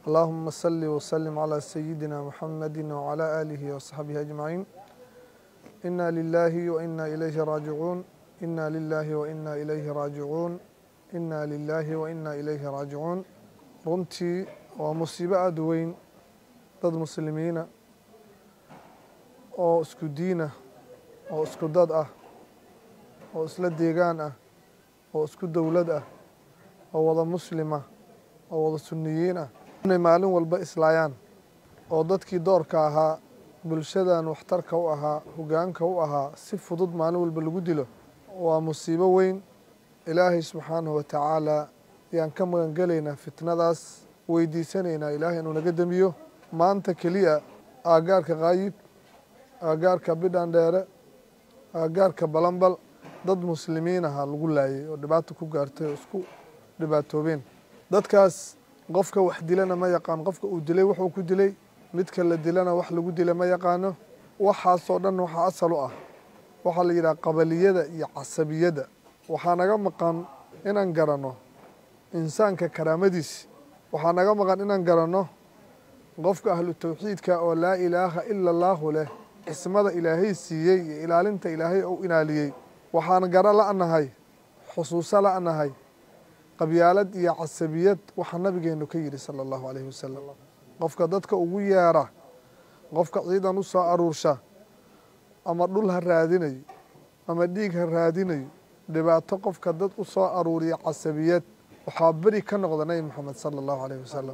اللهم صل وسلم على سيدنا محمد وعلى آله وصحبه أجمعين إنا لله وإنا إليه راجعون إنا لله وإنا إليه راجعون إنا لله وإنا إليه راجعون runtii waa musiibo aada weyn dad muslimiina oo isku diinah oo isku dad ah oo isla deegaan ah oo isku dowlad ah oo wada muslima oo wada sunniyiin ah inay maalin walba islaayaan oo dadkii doorka ahaa bulshadan waxtarka u ahaa hoggaanka u ahaa si fudud maalin walba lagu dilo waa musiibo weyn ilaahay subxaanahu wa tacaala ayaan ka magan gelaynaa fitnadaas weydiisanaynaa ilaahay inuu naga demiyo maanta keliya aagaarka kaayib aagaarka bidhan dheere aagaarka balanbal dad muslimiin ahaa lagu laayay oo dhibaato ku gaartay oo isku dhibaatoobeen dadkaas qofka wax dilana ma yaqaan qofka uu dilay wuxuu ku dilay midka la dilana wax lagu dila ma yaqaano waxaasoo dhan waxaa asal u ah waxaa la yidhaha qabaliyada iyo casabiyadda waxaa naga maqan inaan garanno insaanka karaamadiisi waxaa naga maqan inaan garanno qofka ahlu tawxiidka oo laa ilaaha ila allaahu leh xismada ilaahay siiyey iyo ilaalinta ilaahay ou ilaaliyey waxaan garo la'nahay xusuuso la'nahay qabyaalad iyo casabiyad waxaa nabigeenu ka yidhi sala allahu calayhi wasalam qofka dadka ugu yeera qofka ciidan u soo aruursha ama dhul ha raadinayo ama dhiig ha raadinayo dhibaato qofka dad u soo aruuriya casabiyad waxaa beri ka noqda nebi moxamed sala allahu calayhi wasalam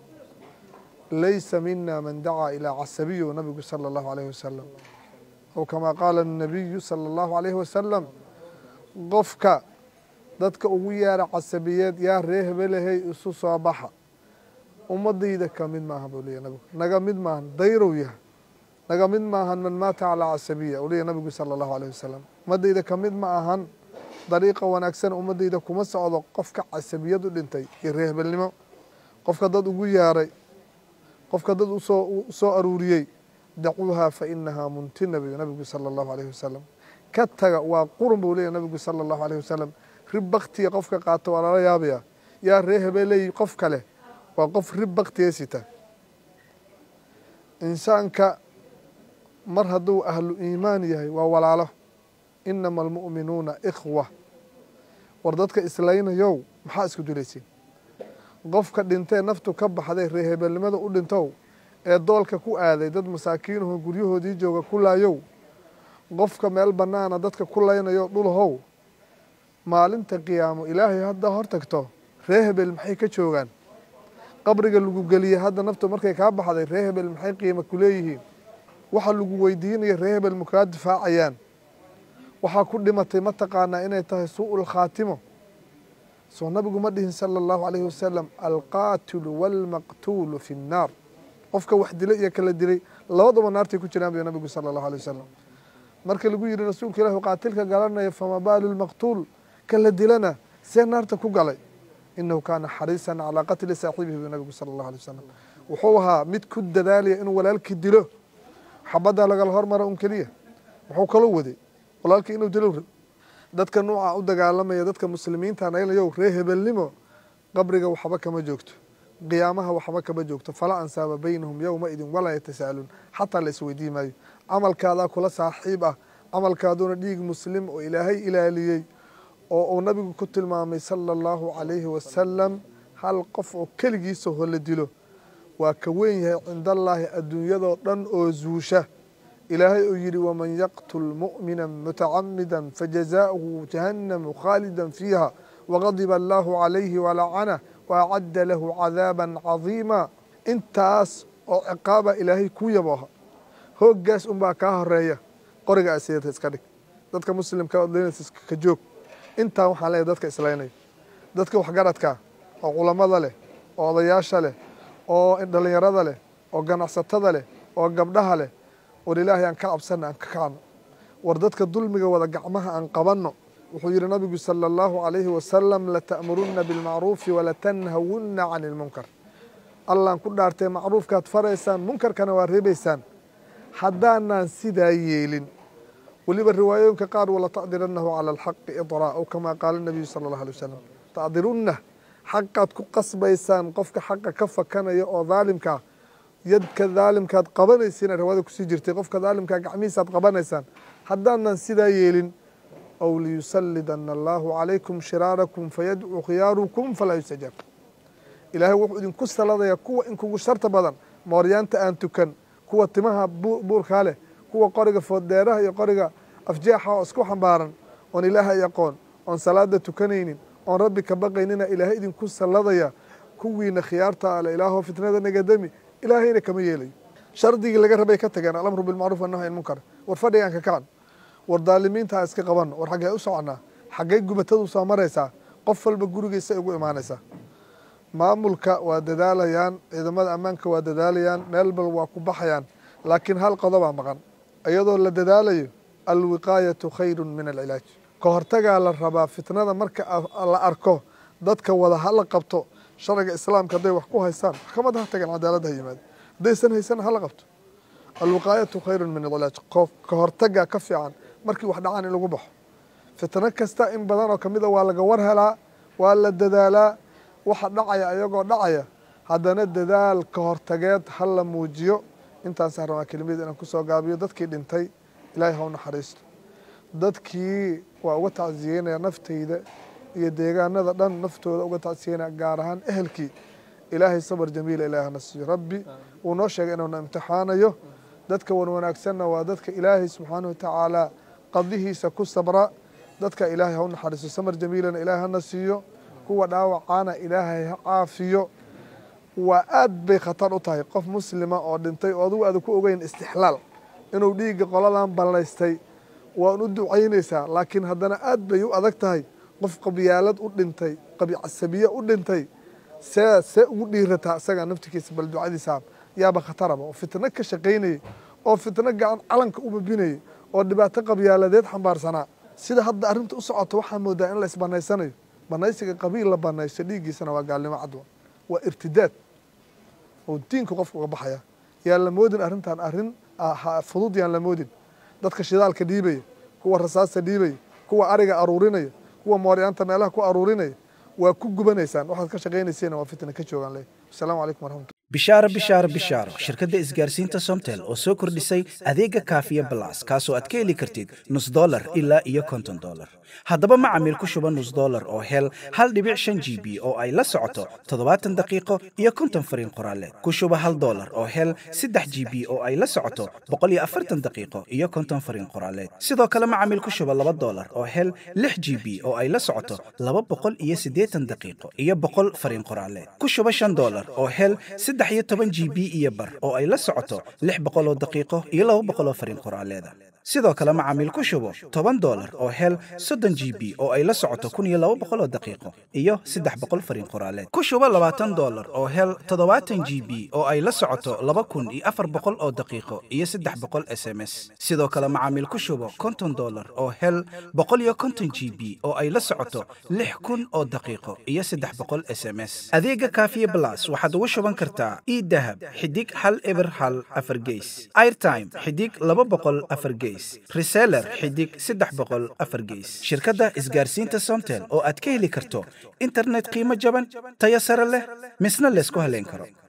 laysa mina man dacaa ilaa casabiyo nabigu sala allahu calayhi wasalam ow kamaa qaala annabiyu sala allahu calayhi wasalam qofka dadka ugu yeera casabiyeed yaa ree hebelahey isu soo baxa ummadayda ka mid maaha buu leeyahy nabigu naga mid maahan dayrow yaha naga mid maahan man maata calaa casabiya uu leeyahy nabigu sala allahu calayhi wasalam ummadayda ka mid ma ahan dariiqa wanaagsan ummadayda kuma socdo qofka casabiyad u dhintay iyo ree hebelnimo qofka dad ugu yeeray qofka dad usoo usoo aruuriyey dacuuhaa fa inahaa muntina buu nabigu sala allahu calayhi wasalam ka taga waa qurun buu leeyahy nabigu sala allahu calayhi wasalam rib baktiga qofka qaato waa lala yaabaya yaa ree hebeley qof kale waa qof rib baktiga sita insaanka mar hadduu ahlu iimaan yahay waa walaalo inama almu'minuuna ikhwa war dadka islaynayow maxaa isku dilaysiin qofka dhintee naftu ka baxday ree hebelnimada u dhintow ee doolka ku aaday dad masaakiinuhu guryahoodii jooga ku laayow qofka meel bannaana dadka ku laynayo dhulahow maalinta qiyaamo ilaahay haddaa hor tagto ree hebel maxay ka joogaan qabriga lagu geliyey hadda naftu markay kaa baxday ree hebel maxay qiimo ku leeyihiin waxa lagu weydiinaya ree hebel ma kaa difaacayaan waxaa ku dhimatay ma taqaanaa inay tahay suu'ul khaatimo soo nabigu ma dhihin sala allahu calayhi wasalam alqaatilu waalmaqtuulu fi nnaar qofka wax dilay iyo kala dilay labadaba naartay ku jiraan buy nabigu sala allahu alay wasalam marka lagu yidhi rasuulka ilaahu qaatilka galanaya fama baalu lmaqtuul kala dilana see naarta ku galay inahu kaana xariisan calaa qatli saaxibihi buu nabigu sala allahu alay wasalam wuxuu ahaa mid ku dadaalaya inuu walaalkii dilo xabaddaa lagala hormara un keliya wuxuu kaloo waday walaalkii inuu dilo dadka nuuca u dagaalamaya dadka muslimiinta naylayow ree hebelnimo qabriga waxba kama joogto qiyaamaha waxba kama joogto falaa ansaaba baynahum yowma idin walaa yatasaaluun xataa la isweydii maayo camalkaadaa kula saaxiib ah camalkaaduna dhiig muslim oo ilaahay ilaaliyey oo uu nabigu ku tilmaamay sala allahu calayhi wasalam hal qof oo keligiisa ho la dilo waa ka weyn yahay cindallaahi adduunyadoo dhan oo zuusha ilaahay uu yidhi waman yaqtul mu'mina mutacamida fajazaؤuhu jahannamu khaalida fiiha wagadiba allahu calayhi walacana waacadda lahu cadaaba cadiima intaas oo ciqaaba ilaahay kuu yabooha hooggaas unbaa kaa horeeya qoriga aseeta iska dhig dadka muslimka odleynaysa ka joog intaa waxaan leeyahy dadka islaynaya dadka waxgaradka oo culammada leh oo odayaasha leh oo dhalinyarada leh oo ganacsatada leh oo gabdhaha leh war ilaahay aan ka cabsana aan ka kacno war dadka dulmiga wada gacmaha aan qabanno wuxuu yidhi nabigu sala allahu calayhi wasalam lata'murunna bilmacruufi walatanhawunna cani ilmunkar allaan ku dhaartee macruufkaad faraysaan munkarkana waa reebaysaan haddaanaan sidaa yeelin weliba riwaayooyinka qaar wala tacdiranahu cala alxaqi idraa ow kamaa qaala nabiyu sala allahu alay wasalam tacdirunna xaqaad ku qasbaysaan qofka xaqa ka fakanaya oo daalimkaa yadka daalimkaad qabanaysiina riwaayada kusii jirtay qofka daalimkaa gacmihiisaad qabanaysaan haddaanan sidaa yeelin aw liyusalidana allaahu calaykum shiraarakum fayadcuu khiyaarukum falaa yustajaab ilaahay wuxuu idinku saladayaa kuwa inkugu sharta badan mooryaanta aan tukan kuwa timaha buurkaa leh kuwa qoriga fooddeeraha iyo qoriga afjeexa oo isku xambaaran oon ilaahay aqoon oon salaada tukanaynin oon rabbi ka baqaynina ilaahay idinku salladaya kuwiina khiyaarta ale ilaahoo fitnada nagadami ilaahayna kama yeelayo shardigii laga rabay ka tageen alamru bilmacruuf wanahyi an munkar war fadhigaan ka kacan war daalimiinta ha iska qabanno war xaggee u soconnaa xaggey gubatadu soo maraysaa qof walba gurigiisa ugu imaanaysaa maamulka waa dadaalayaan ciidamada ammaanka waa dadaalayaan meel bal waa ku baxayaan laakiin hal qodobaa maqan iyadoo la dadaalayo alwiqaayatu khayru min alcilaaj ka hortagaa la rabaa fitnada marka la arko dadka wada hala qabto sharciga islaamka hadday wax ku haystaan maxkamada ha tagan cadaaladda ha yimaado haddaysan haysan hala qabto alwiqaayatu khayru min alcilaaj ka hortagaa ka fiican markii wax dhacaan in lagu baxo fitno kasta in badan oo kamid a waa laga war helaa waa la dadaalaa waxa dhacaya ayagoo dhacaya haddana dadaal ka hortageed ha la muujiyo intaasaan rabaa kelimada inaan kusoo gaabiyo dadkii dhintay ilaahay ha u naxariisto dadkii waa uga tacsiyeynaya naftayda iyo deegaanada dhan naftooda uga tacsiyeynaya gaar ahaan ehelkii ilaahay sabar jamiila ilahay hana siiyo rabbi wuu noo sheegay inuuna imtixaanayo dadka wan wanaagsanna waa dadka ilaahay subxaanahu watacaala qadihiisa ku sabra dadka ilaahay ha u naxariisto samar jamiilana ilaahay hana siiyo kuwa dhaawacaana ilaahay ha caafiyo waa aad bay khatar u tahay qof muslima oo dhintay oo adugu aada ku ogeyn istixlaal inuu dhiigga qoladan ballaystay waan u ducaynaysaa laakiin haddana aad bay u adag tahay qof qabyaalad u dhintay qabicasabiye u dhintay see see ugu dhiirataa isagaa naftikiisa bal ducadiisa yaaba khataraba oo fitno ka shaqaynayay oo fitno gacan calanka u babinayay oo dhibaato qabyaaladeed xambaarsanaa sida hadda arrinta u socoto waxaa moodaa in la isbanaysanayo banaysiga qabiil la banaysto dhiiggiisana waa gaalnimo cadwa waa irtidaad oo diinka qofka uga baxaya yaan la moodin arrintan arrin fudud yaan la moodin dadka shidaalka dhiibaya kuwa rasaasta dhiibaya kuwa ariga aruurinaya kuwa mooryaanta meelaha ku aruurinaya waa ku gubanaysaan waxaad ka shaqaynaysiina waa fitna ka joogaan leh asalaamu calaykum waraxmatu bishaaro bishaaro bishaaro shirkadda isgaarsiinta somtel oo soo kordhisay adeega kaafiya balas kaasoo aad ka heli kartid nus dolar ilaa iyo konton dolar haddaba macamiil ku shuba nus dolar oo hel hal dhibic shan g b oo ay la socoto toddobaatan daqiiqo iyo konton fariin qoraaleed ku shuba hal dolar oo hel saddex g b oo ay la socoto boqol iyo afartan daqiiqo iyo konton fariin qoraaleed sidoo kale macamiil ku shuba laba dolar oo hel lix g b oo ay la socoto laba boqol iyo siddeetan daqiiqo iyo boqol fariin qoraaleed ku shuba shan dolar oo hel saddex iyo toban g b iyo bar oo ay la socoto lix boqol oo daqiiqo iyo laba boqol oo fariin qoraaleeda sidoo kale macaamiil ku shubo toban dolar oo hel soddon g b oo ay la socoto kun iyo laba boqol oo daqiiqo iyo saddex boqol fariin qoraaleed ku shubo labaatan dolar oo hel toddobaatan g b oo ay la socoto laba kun iyo afar boqol oo daqiiqo iyo saddex boqol s m s sidoo kale macaamiil ku shubo konton dolar oo hel boqol iyo konton g b oo ay la socoto lix kun oo daqiiqo iyo saddex boqol s m s adeega kaafiye blas waxaad ugu shuban kartaa idahab xidig hal eber hal afar geys airtime xidig laba boqol afar geys reseller xidig saddex boqol afar geys shirkadda isgaarsiinta somtel oo aad ka heli karto internet qiimo jaban tayo sare leh misna laysku haleyn karo